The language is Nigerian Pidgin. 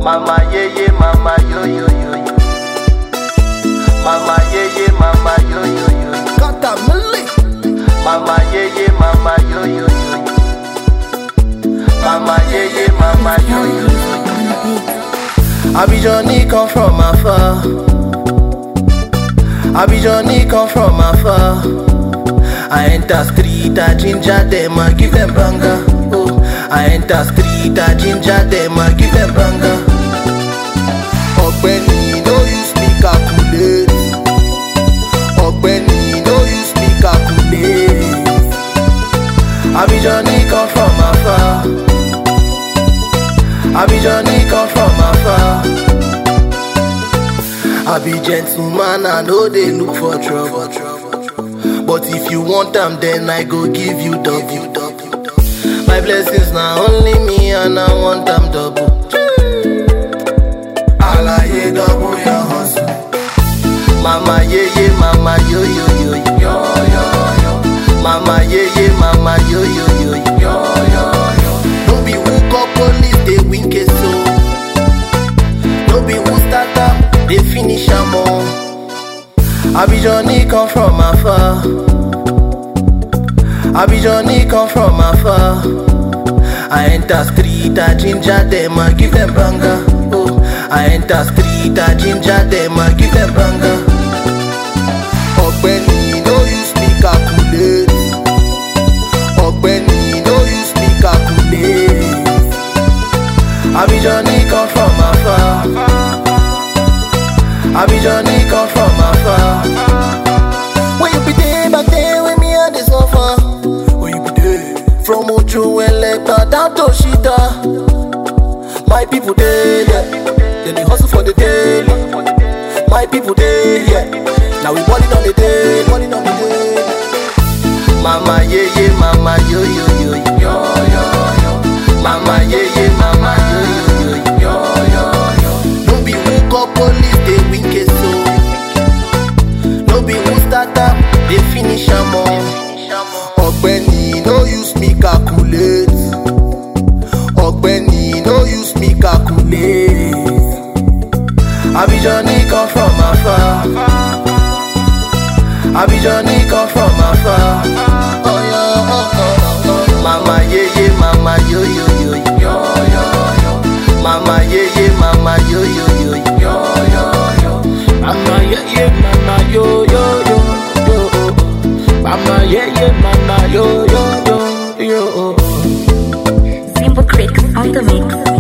Mama yeah yeah, mama yo yo yo yo. Mama yeah yeah, mama yo yo yo yo. Kata Mili. Mama yeah yeah, mama yo yo yo yo. Mama yeah yeah, mama yo yo yo yo. Abijani come from afar. Abijani come from afar. I enter street, I ginger them, I give them banga. Oh, I enter street, I ginger them, I give them banga. Ọ̀gbẹ́ni no use me calculate. Ọ̀gbẹ́ni no use me calculate. Abijani come from afar. Abijani come from afar. I be gentleman, I know they look for trouble. But if you want them, then I go give you double. My blessings now only me, and I want them double. Alaye double your hustle. Mama yeah yeah, mama yo yo yo yo yo yo. Mama yeah yeah, mama yo yo yo yo yo yo. No be who call police, they wink it so. No be who start am, they finish am all. Abijani come from afar. Abijani come from afar. I enter street, I ginger them, I give them banga. Oh, I enter street, I ginger them, I give them banga. Ọ̀gbẹ́ni no use me calculate. Ọ̀gbẹ́ni no use me calculate. Abijani come from afar. Abijani come from afar. When you be there back then, when me and the suffer. Where you be there? From Ojo Elegba down to Shita. My people there, yeah. Then they hustle for the daily. My people there, yeah. Now we balling on the day, balling on the day. Mama yeah yeah, mama yo yo yo yo yo yo. Mama yeah yeah, mama yo yo yo yo yo yo. No be who call police, they wink it so. No be who start am, they finish am all. Ọ̀gbẹ́ni no use me calculate. Ọ̀gbẹ́ni no use me calculate. Abijani come from afar. Abijani come from afar. Oh yeah, oh, oh, oh, oh. Mama yeah yeah, mama yo yo yo yo yo yo. Mama yeah yeah, mama yo yo yo yo yo yo. Mama yeah yeah mama yo yo yo yo Mama yeah yeah mama yo yo yo yo Simple Creek on the mix.